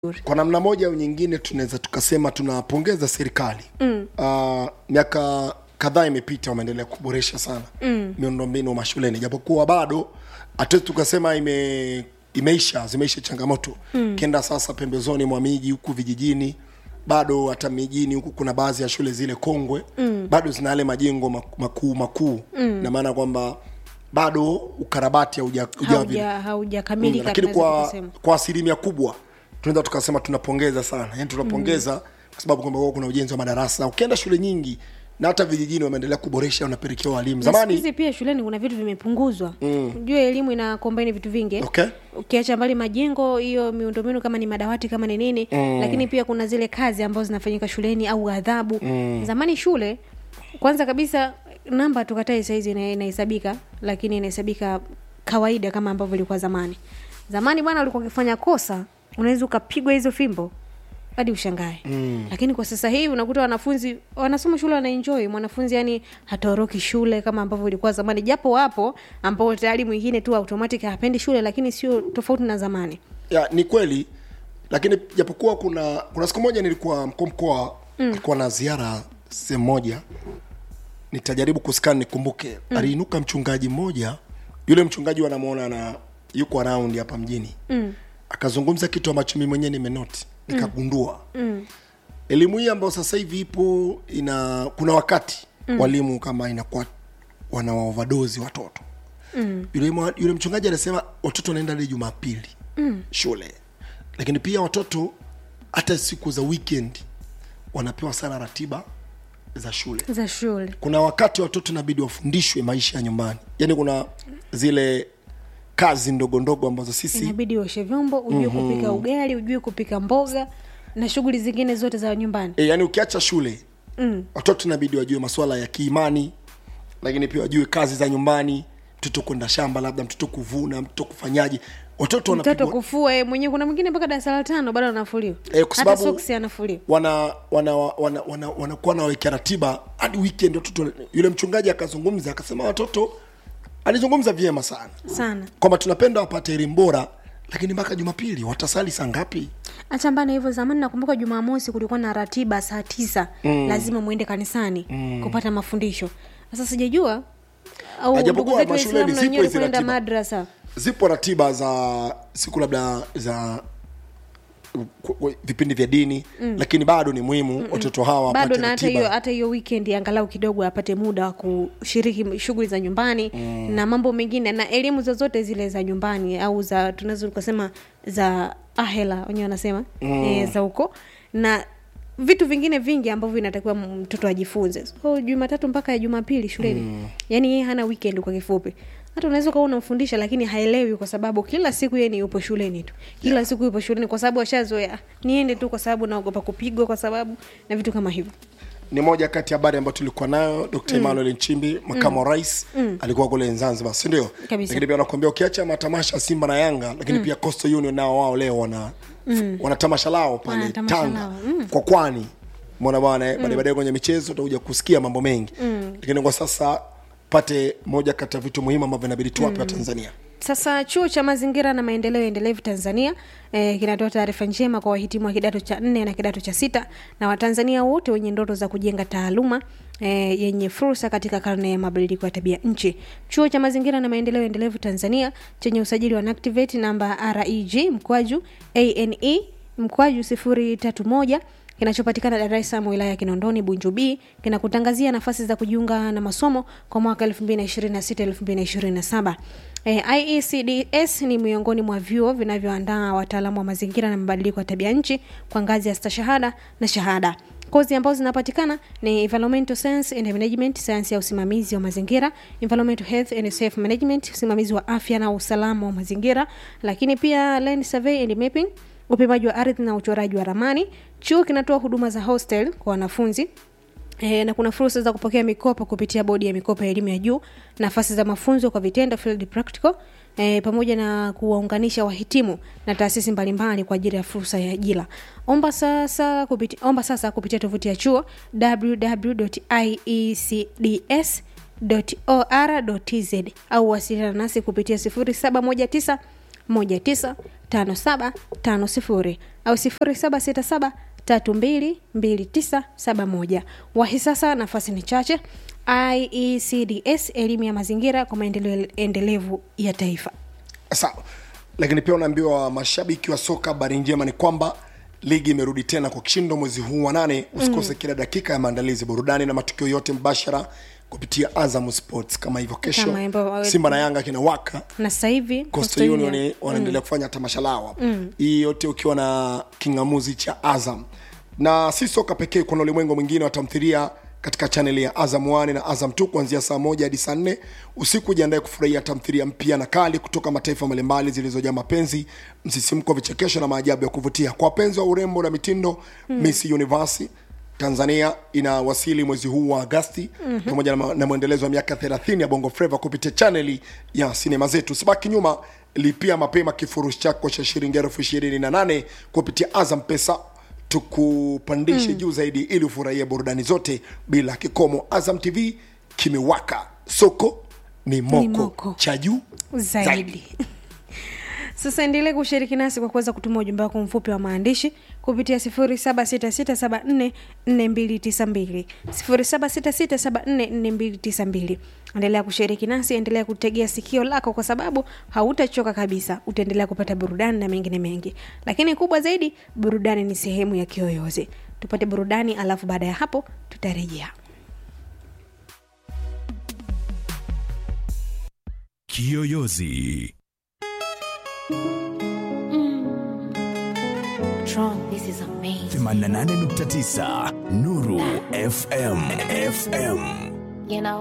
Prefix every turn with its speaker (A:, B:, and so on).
A: kwa namna moja au nyingine tunaweza tukasema tunapongeza serikali mm. uh, miaka kadhaa imepita wameendelea kuboresha sana mm. miundombinu mashuleni japokuwa bado hatuwezi tukasema ime imeisha zimeisha changamoto mm. kenda sasa pembezoni mwa miji huku vijijini bado hata mijini huku kuna baadhi ya shule zile kongwe mm. bado zina yale majengo mak- makuu makuu mm. na maana kwamba bado ukarabati hauja- haujawa vile
B: Hauja- haujakamilika
A: Mm, lakini
B: tunaweza
A: kwa
B: tukasema.
A: kwa asilimia kubwa tunaweza tukasema tunapongeza sana yani tunapongeza mm. kwa sababu kwamba huwa kuna ujenzi wa madarasa ukienda shule nyingi na hata vijijini wameendelea kuboresha wanapelekea walimu
B: Na siku
A: zamani
B: hizi pia shuleni kuna vitu vimepunguzwa mm. jua elimu ina kombaini vitu vingi eh?
A: okay
B: ukiacha mbali majengo hiyo miundombinu kama ni madawati kama ni nini mm. lakini pia kuna zile kazi ambazo zinafanyika shuleni au adhabu mm. zamani shule kwanza kabisa namba tukatai saizi ina- inahesabika lakini inahesabika kawaida kama ambavyo ilikuwa zamani zamani bwana ulikuwa ukifanya kosa unaweza ukapigwa hizo fimbo hadi ushangae mm. lakini kwa sasa hivi unakuta wanafunzi wanasoma shule wanaenjoy mwanafunzi yani hatoroki shule kama ambavyo ilikuwa zamani japo wapo ambao tayari mwingine tu automatic hapendi shule lakini sio tofauti na zamani
A: ya ni kweli lakini japokuwa kuna kuna siku moja nilikuwa mkuu mkoa mm. alikuwa na ziara sehemu moja nitajaribu kuskani nikumbuke mm. aliinuka mchungaji mmoja yule mchungaji wanamwona na yuko around hapa mjini mm. akazungumza kitu ambacho mi mwenyewe nimenoti nikagundua mm. elimu hii ambayo sasa hivi ipo ina kuna wakati mm. walimu kama inakuwa wana overdose watoto mm. yule, mwa- yule mchungaji anasema watoto wanaenda hadi jumapili mm. shule lakini pia watoto hata siku za weekend wanapewa sana ratiba za shule
B: za shule
A: kuna wakati watoto inabidi wafundishwe maisha ya nyumbani yaani kuna zile kazi ndogo ndogo ambazo sisi
B: inabidi uoshe vyombo ujue mm-hmm. kupika ugali ujue kupika mboga na shughuli zingine zote za nyumbani
A: e, yani ukiacha shule mm. watoto inabidi wajue masuala ya kiimani lakini pia wajue kazi za nyumbani mtoto kwenda shamba labda mtoto kuvuna mtoto kufanyaje watoto
B: mtoto
A: wanapigwa
B: kufua yeye mwenyewe kuna mwingine mpaka darasa la tano bado anafuliwa
A: Eh, kwa
B: hata
A: sababu-
B: soksi anafuliwa
A: wana wana wana wana wanakuwa nawekea ratiba hadi weekend watoto yule mchungaji akazungumza akasema watoto alizungumza vyema sana
B: sana
A: kwamba tunapenda wapate elimu bora lakini mpaka jumapili watasali saa ngapi
B: hata mbana hivyo zamani nakumbuka jumamosi kulikuwa na ratiba saa tisa mm. lazima mwende kanisani mm. kupata mafundisho sasa sijajua au
A: Na japokuwa
B: ndugu zetu
A: mashuleni
B: waislamu na
A: zipo
B: wenyewe
A: hizi
B: kwenda
A: ratiba.
B: madrasa
A: zipo ratiba za siku labda za ku- ku- vipindi vya dini mm. lakini bado ni muhimu watoto hawa
B: bado
A: wapate
B: na hata hiyo
A: ratiba
B: hata hiyo weekend angalau kidogo apate muda wa kushiriki shughuli za nyumbani mm. na mambo mengine na elimu zozote zile za nyumbani au za tunaweza tukasema za ahela wenyewe wanasema mm. e, za huko na vitu vingine vingi ambavyo inatakiwa mtoto ajifunze so jumatatu mpaka ya jumapili shuleni mm. yaani yeye hana weekend kwa kifupi hata unaweza ukawa unamfundisha lakini haelewi kwa sababu kila siku yeye ni yupo shuleni tu kila yeah. siku yupo shuleni kwa sababu ashazoea niende tu kwa sababu naogopa kupigwa kwa sababu na vitu kama hivyo
A: ni moja kati ya habari ambayo tulikuwa nayo dr emmanuel nchimbi makamu wa rais alikuwa kule zanzibar si ndio
B: Kabisa.
A: lakini pia nakwambia ukiacha matamasha ya simba na yanga lakini pia coastal union nao wao leo wana wana tamasha lao pale
B: Wana tamasha
A: tanga
B: lao,
A: kwa kwani mona bwana eh, baadaye baadaye kwenye michezo utakuja kusikia mambo mengi lakini kwa sasa pate moja kati ya vitu muhimu ambavyo inabidi tuwape wa tanzania
B: sasa chuo cha mazingira na maendeleo endelevu tanzania eh, kinatoa taarifa njema kwa wahitimu wa kidato cha nne na kidato cha sita na watanzania wote wenye ndoto za kujenga taaluma eh, yenye fursa katika karne ya mabadiliko ya tabia nchi chuo cha mazingira na maendeleo endelevu tanzania chenye usajili wa NACTIVATE namba reg mkwaju ane mkwaju sifuri tatu moja kinachopatikana Dar es Salaam wilaya ya Kinondoni Bunju B kinakutangazia nafasi za kujiunga na masomo kwa mwaka 2026 2027. E, IECDS ni miongoni mwa vyuo vinavyoandaa wataalamu wa mazingira na mabadiliko ya tabia nchi kwa ngazi ya stashahada na shahada. Kozi ambazo zinapatikana ni environmental science and management, sayansi ya usimamizi wa mazingira, environmental health and safe management, usimamizi wa afya na usalama wa mazingira, lakini pia land survey and mapping, upimaji wa ardhi na uchoraji wa ramani. Chuo kinatoa huduma za hostel kwa wanafunzi E, na kuna fursa za kupokea mikopo kupitia bodi ya mikopo ya elimu ya juu, nafasi za mafunzo kwa vitendo field practical, e, pamoja na kuwaunganisha wahitimu na taasisi mbalimbali kwa ajili ya fursa ya ajira. Omba sasa kupitia, omba sasa kupitia tovuti ya chuo www.iecds.or.tz au wasiliana nasi kupitia 0719 5750 au 0767 322971 wahi sasa nafasi ni chache iecds elimu ya mazingira kwa maendeleo endelevu ya taifa
A: sawa lakini pia unaambiwa mashabiki wa soka habari njema ni kwamba ligi imerudi tena kwa kishindo mwezi huu wa nane usikose mm. kila dakika ya maandalizi burudani na matukio yote mbashara kupitia azam sports kama hivyo kesho
B: Kama hivyo,
A: simba na yanga kinawaka
B: na sasa hivi
A: Coastal Union wanaendelea kufanya tamasha lao hapa. hii yote ukiwa na kingamuzi cha azam na si soka pekee kuna ulimwengu mwingine wa tamthilia katika chaneli ya azam 1 na azam 2 kuanzia saa moja hadi saa nne usiku jiandae kufurahia tamthilia mpya na kali kutoka mataifa mbalimbali zilizojaa mapenzi msisimko vichekesho na maajabu ya kuvutia kwa wapenzi wa urembo na mitindo mm. miss universe tanzania inawasili mwezi huu wa agasti mm-hmm. pamoja na, ma- na mwendelezo wa miaka 30 ya bongo fleva kupitia chaneli ya sinema zetu sibaki nyuma lipia mapema kifurushi chako cha shilingi elfu ishirini na nane kupitia azam pesa tukupandishe mm. juu zaidi ili ufurahie burudani zote bila kikomo azam tv kimewaka soko ni moko,
B: moko.
A: cha juu
B: zaidi sasa endelee kushiriki nasi kwa kuweza kutuma ujumbe wako mfupi wa maandishi kupitia 0766744292 0766744292 endelea kushiriki nasi endelea kutegea sikio lako kwa sababu hautachoka kabisa utaendelea kupata burudani na mengine mengi lakini kubwa zaidi burudani ni sehemu ya kiyoyozi tupate burudani alafu baada ya hapo tutarejea
C: Kiyoyozi.
D: Tron, this is amazing.
C: 88.9 Nuru FM. FM.
D: You know,